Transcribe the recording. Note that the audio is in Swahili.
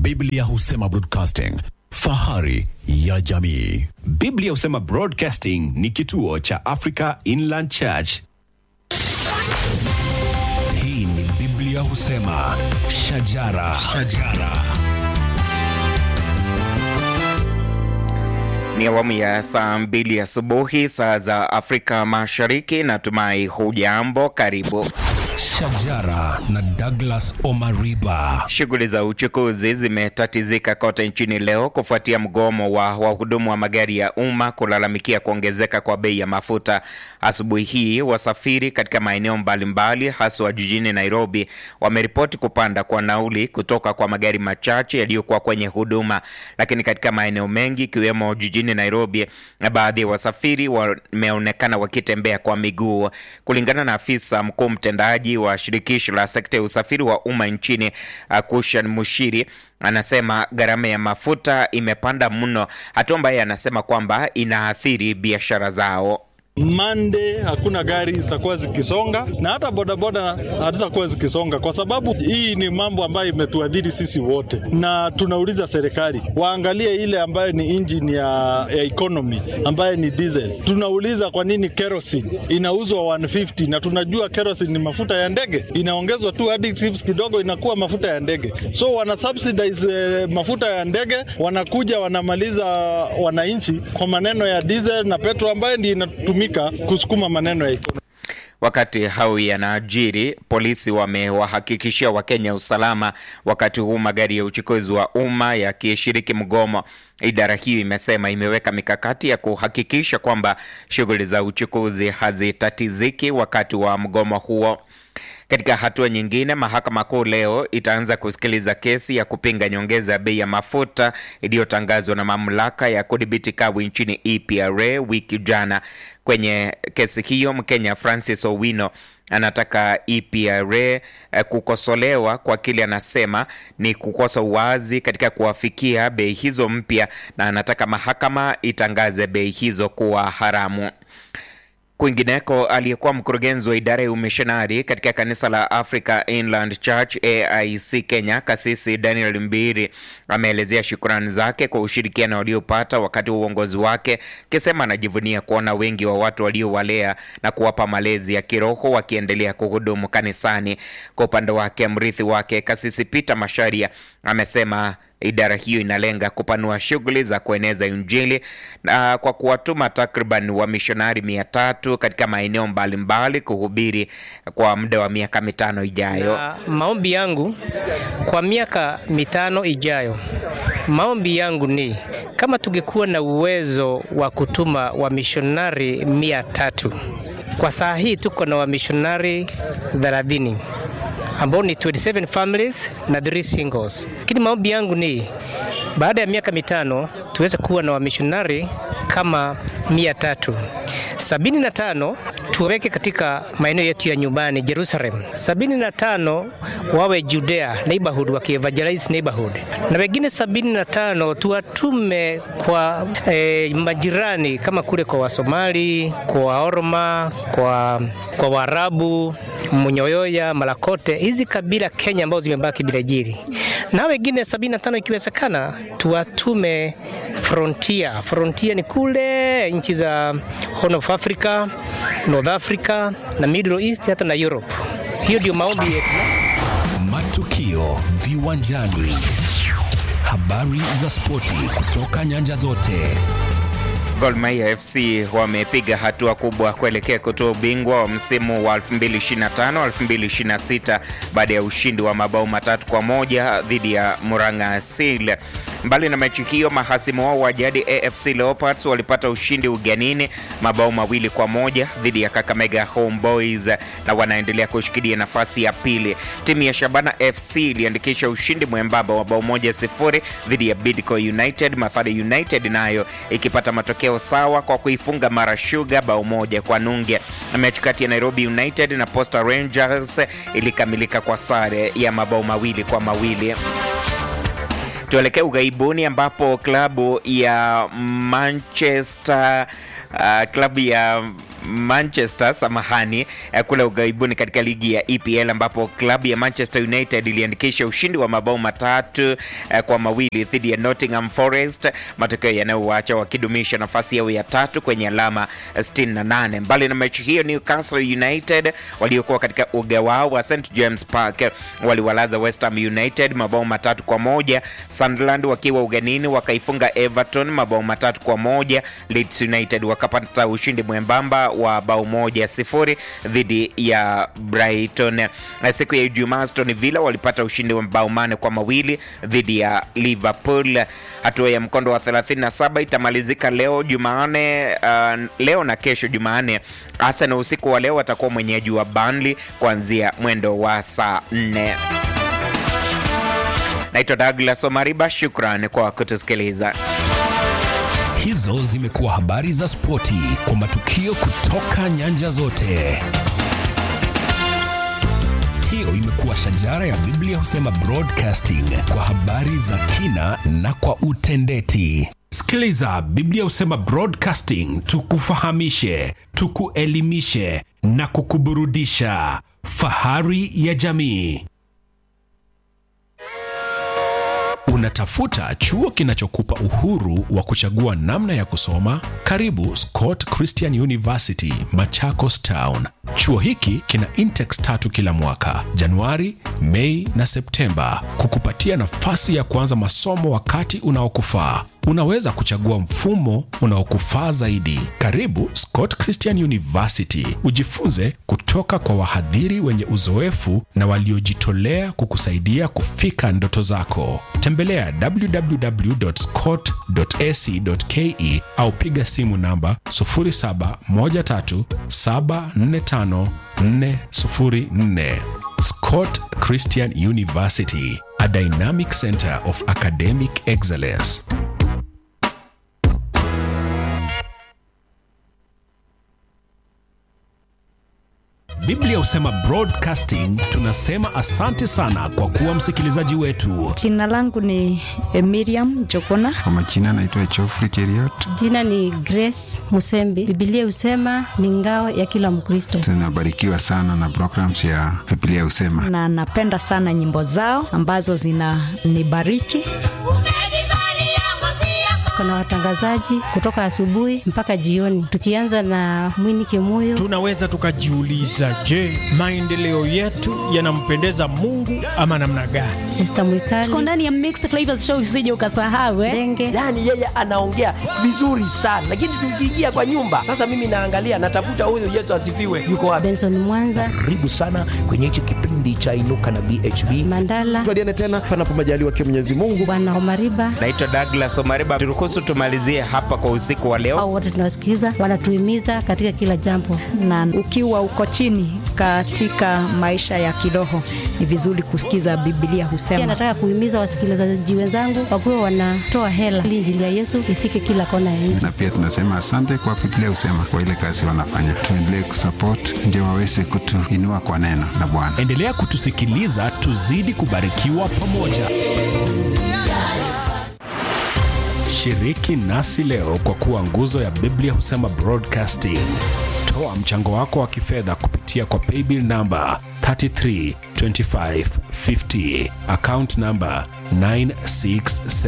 Biblia husema broadcasting, fahari ya jamii. Biblia husema Broadcasting ni kituo cha Africa Inland Church. Hii ni Biblia husema shajara, shajara. Ni awamu ya saa mbili asubuhi saa za Afrika Mashariki. Natumai hujambo, karibu. Shajara na Douglas Omariba. Shughuli za uchukuzi zimetatizika kote nchini leo kufuatia mgomo wa wahudumu wa magari ya umma kulalamikia kuongezeka kwa bei ya mafuta. Asubuhi hii wasafiri katika maeneo mbalimbali haswa jijini Nairobi wameripoti kupanda kwa nauli kutoka kwa magari machache yaliyokuwa kwenye huduma, lakini katika maeneo mengi ikiwemo jijini Nairobi, na baadhi ya wasafiri wameonekana wakitembea kwa miguu. Kulingana na afisa mkuu mtendaji wa shirikisho la sekta ya usafiri wa umma nchini Kushan Mushiri anasema gharama ya mafuta imepanda mno, hatua ambayo anasema kwamba inaathiri biashara zao. Monday hakuna gari zitakuwa zikisonga na hata bodaboda hazitakuwa zikisonga, kwa sababu hii ni mambo ambayo imetuadhiri sisi wote, na tunauliza serikali waangalie ile ambayo ni engine ya, ya economy ambayo ni diesel. Tunauliza kwa nini kerosene inauzwa 150 na tunajua kerosene ni mafuta ya ndege, inaongezwa tu additives kidogo inakuwa mafuta ya ndege. So wana subsidize eh, mafuta ya ndege, wanakuja wanamaliza wananchi kwa maneno ya diesel na petrol ambayo ndio inatumika kusukuma maneno ya economy. Wakati hao yanaajiri, polisi wamewahakikishia Wakenya usalama wakati huu magari ya uchukuzi wa umma yakishiriki mgomo. Idara hiyo imesema imeweka mikakati ya kuhakikisha kwamba shughuli za uchukuzi hazitatiziki wakati wa mgomo huo. Katika hatua nyingine, mahakama kuu leo itaanza kusikiliza kesi ya kupinga nyongeza ya bei ya mafuta iliyotangazwa na mamlaka ya kudhibiti kawi nchini EPRA wiki jana. Kwenye kesi hiyo, Mkenya Francis Owino anataka EPRA eh, kukosolewa kwa kile anasema ni kukosa uwazi katika kuwafikia bei hizo mpya, na anataka mahakama itangaze bei hizo kuwa haramu. Kwingineko, aliyekuwa mkurugenzi wa idara ya umishonari katika kanisa la Africa Inland Church AIC Kenya, kasisi Daniel Mbiri ameelezea shukrani zake kwa ushirikiano waliopata wakati wa uongozi wake, akisema anajivunia kuona wengi wa watu waliowalea na kuwapa malezi ya kiroho wakiendelea kuhudumu kanisani. Kwa upande wake, mrithi wake kasisi Peter Masharia amesema idara hiyo inalenga kupanua shughuli za kueneza Injili na kwa kuwatuma takriban wamishonari mia tatu katika maeneo mbalimbali kuhubiri kwa muda wa miaka mitano ijayo. Na maombi yangu kwa miaka mitano ijayo, maombi yangu ni kama tungekuwa na uwezo wa kutuma wamishonari mia tatu. Kwa saa hii tuko na wamishonari thelathini ambao ni 27 families na 3 singles. Lakini maombi yangu ni baada ya miaka mitano tuweze kuwa na wamishonari kama mia tatu sabini na tano tuweke katika maeneo yetu ya nyumbani Jerusalem, sabini na tano wawe Judea neighborhood wakievangelize neighborhood, na wengine sabini na tano tuwatume kwa eh, majirani kama kule kwa Wasomali, kwa Waorma, kwa, kwa Waarabu Munyoyoya, Malakote, hizi kabila Kenya ambazo zimebaki bila jiri, na wengine 75 ikiwezekana tuwatume frontier. Frontier ni kule nchi za Horn of Africa, North Africa na Middle East hata na Europe. Hiyo ndio maombi yetu. Matukio viwanjani, habari za spoti kutoka nyanja zote. Gor Mahia FC wamepiga hatua kubwa kuelekea kutoa ubingwa wa msimu wa 2025-2026 baada ya ushindi wa mabao matatu kwa moja dhidi ya Murang'a Seal. Mbali na mechi hiyo, mahasimu wao wa jadi AFC Leopards walipata ushindi ugenini mabao mawili kwa moja dhidi ya Kakamega Homeboys na wanaendelea kushikilia nafasi ya pili. Timu ya Shabana FC iliandikisha ushindi mwembamba wa bao moja sifuri dhidi ya Bidco United, Mathare United nayo ikipata matokeo sawa kwa kuifunga Mara Sugar bao moja kwa nunge. Mechi kati ya Nairobi United na Posta Rangers ilikamilika kwa sare ya mabao mawili kwa mawili. Tuelekee ughaibuni ambapo klabu ya Manchester uh, klabu ya Manchester samahani, eh, kule ughaibuni katika ligi ya EPL ambapo klabu ya Manchester United iliandikisha ushindi wa mabao matatu eh, kwa mawili dhidi ya Nottingham Forest, matokeo yanayowaacha wakidumisha nafasi yao ya tatu kwenye alama 68. Mbali na mechi hiyo, Newcastle United waliokuwa katika uga wao wa St James Park waliwalaza West Ham United mabao matatu kwa moja. Sunderland wakiwa ugenini wakaifunga Everton mabao matatu kwa moja. Leeds United wakapata ushindi mwembamba wa bao moja sifuri dhidi ya Brighton. Siku ya Ijumaa, Aston Villa walipata ushindi wa mabao mane kwa mawili dhidi ya Liverpool. Hatua ya mkondo wa 37 itamalizika leo Jumanne, uh, leo na kesho Jumanne. Arsenal usiku wa leo watakuwa mwenyeji wa Burnley kuanzia mwendo wa saa 4. Naitwa Douglas Omariba, shukran kwa kutusikiliza. Hizo zimekuwa habari za spoti kwa matukio kutoka nyanja zote. Hiyo imekuwa shajara ya Biblia husema broadcasting kwa habari za kina na kwa utendeti. Sikiliza Biblia husema broadcasting, tukufahamishe, tukuelimishe na kukuburudisha. Fahari ya jamii. Unatafuta chuo kinachokupa uhuru wa kuchagua namna ya kusoma? Karibu Scott Christian University, Machakos Town. Chuo hiki kina intex tatu kila mwaka, Januari, Mei na Septemba, kukupatia nafasi ya kuanza masomo wakati unaokufaa. Unaweza kuchagua mfumo unaokufaa zaidi. Karibu Scott Christian University, ujifunze kutoka kwa wahadhiri wenye uzoefu na waliojitolea kukusaidia kufika ndoto zako. Tembelea www.scott.ac.ke au piga simu namba 0713745404. Scott Christian University, a dynamic center of academic excellence. Biblia husema broadcasting, tunasema asante sana kwa kuwa msikilizaji wetu. Jina langu ni eh, Miriam Jokona. Kwa majina naitwa Geoffrey Cheriot. Jina ni Grace Musembi. Biblia husema ni ngao ya kila Mkristo. Tunabarikiwa sana na programs ya Biblia Husema. na napenda sana nyimbo zao ambazo zinanibariki. Kuna watangazaji kutoka asubuhi mpaka jioni, tukianza na Mwini Kimuyo. Tunaweza tukajiuliza, je, maendeleo yetu yanampendeza Mungu ama namna gani? Esther Mwikali, Tuko ndani ya Mixed Flavors Show, usije ukasahau eh. Denge, yaani yeye anaongea vizuri sana lakini tukiingia kwa nyumba sasa mimi naangalia natafuta huyu yesu asifiwe yuko wapi Benson Mwanza, karibu sana kwenye hichi kipindi cha inuka na bhb Mandala, tuadiane tena panapo majaliwa kia Mwenyezi Mungu. Bwana Omariba Naitwa Douglas Omariba, turuhusu tumalizie hapa kwa usiku wa leo. au wote tunawasikiza, wanatuhimiza katika kila jambo. Na ukiwa uko chini katika maisha ya kiroho, ni vizuri kusikiza Biblia Pia husema. nataka kuhimiza wasikilizaji wenzangu wakuwe wanatoa hela ili injili ya Yesu ifike kila kona ya nchi. Na pia tunasema asante kwa Biblia Husema kwa ile kazi wanafanya. Tuendelee kusupport ndio waweze kutuinua kwa neno la Bwana. Endelea kutusikiliza, tuzidi kubarikiwa pamoja. Shiriki nasi leo kwa kuwa nguzo ya Biblia Husema Broadcasting. Toa mchango wako wa kifedha kupitia kwa paybill namba 332550 account namba 967